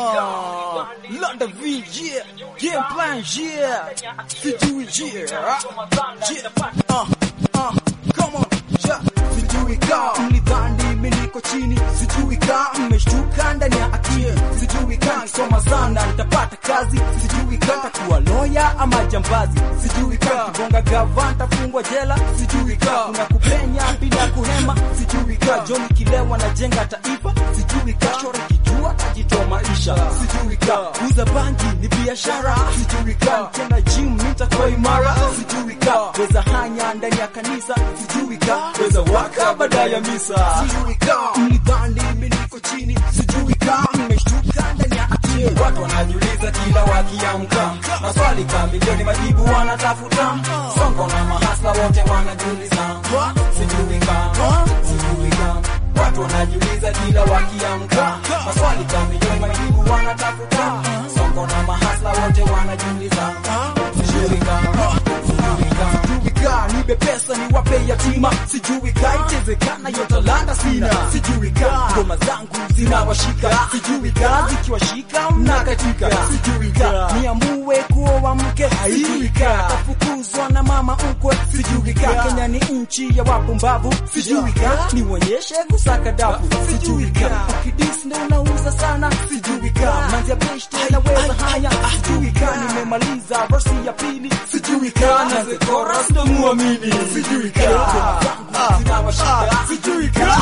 Uh, London V, yeah. Game plan, yeah. Sijui, yeah. Yeah. Uh, uh, come on, yeah. Sijui ka mlidhani mimi niko chini, sijui ka mmeshtuka ndani ya akili, sijui ka nikisoma sana nitapata kazi, sijui ka nitakuwa loya ama jambazi, sijui ka kigonga gava nitafungwa jela, sijui ka kuna kupenya bila kuhema, sijui ka John kilewa na jenga taifa, sijui ka shore kijua tajitoa maisha, sijui ka kuuza bangi ni biashara, sijui ka nikienda gym nitakuwa imara, sijui ka weza hanya ndani ya kanisa, sijui ka weza waka baada ya misa, sijui ka mlidhani mimi niko chini, sijui ka mmeshtuka ndani ya akili. Watu wanajiuliza kila wakiamka, maswali kamilioni majibu wanatafuta. Songo na mahasla wote wanajiuliza, sijui kama, sijui kama. Watu wanajiuliza kila wakiamka, maswali kamilioni majibu wanatafuta. Songo na mahasla wote wanajiuliza, sijui kama, sijui kama. sijui ka nibe pesa ni wape yatima, sijui ka itezekana yo talanta sina, sijui ka ngoma zangu zinawashika, sijui ka zikiwashika mnakatika, sijui ka niamue kuoa mke, sijui ka tafukuzwa na mama mkwe, sijui ka Kenya ni nchi ya wapumbavu, sijui ka nionyeshe kusaka dafu, sijui ka ukidis ndo unauza sana, sijui ka manzia beshte naweza haya, sijui ka nimemaliza versi ya pili, sijui ka na the chorus ndo muamini, sijui ka zinawashika, sijui ka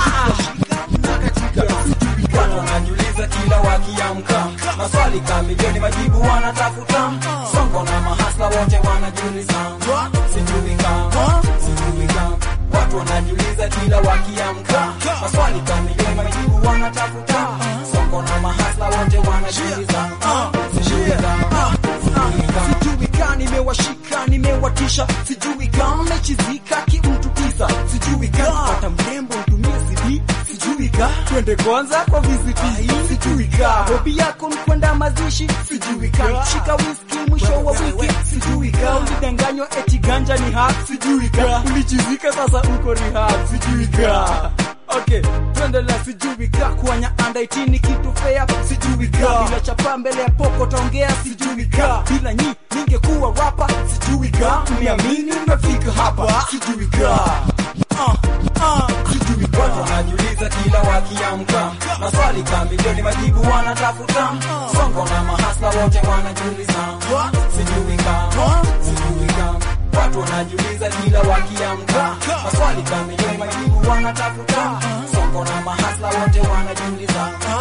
Watu wanajiuliza kila wakiamka, maswali kamilioni majibu wanatafuta. Songo na mahasla wote wanajiuliza, sijui kama, sijui kama. Watu wanajiuliza kila wakiamka, maswali kamilioni majibu wanatafuta. Songo na mahasla wote wanajiuliza, sijui kama, sijui kama. sijui ka nimewashika nimewatisha, sijui ka mmechizika kimtu tisa, sijui ka pata mrembo mtumie CD, sijui ka twende kwanza kwa VCT, sijui ka hobi yako ni kwenda mazishi, sijui ka shika whisky mwisho wa wiki, sijui ka ulidanganywa eti ganja ni hak, sijui ka ulichizika sasa uko rehab, sijui ka Okay, tuendelea sijui ka kuanya anda itini kitu fea sijui ka bila chapa mbele ya poko taongea sijui ka bila nyi ningekuwa rapa sijui ka niamini nimefika hapa sijui ka uh, uh, sijui Watu ka wanajiuliza kila wakiamka, maswali kamilioni majibu wanatafuta. Songo na mahasla wote wanajiuliza, sijui kama, sijui kama. Watu wanajiuliza kila wakiamka, maswali kamilioni majibu wanatafuta. Songo na mahasla wote wanajiuliza,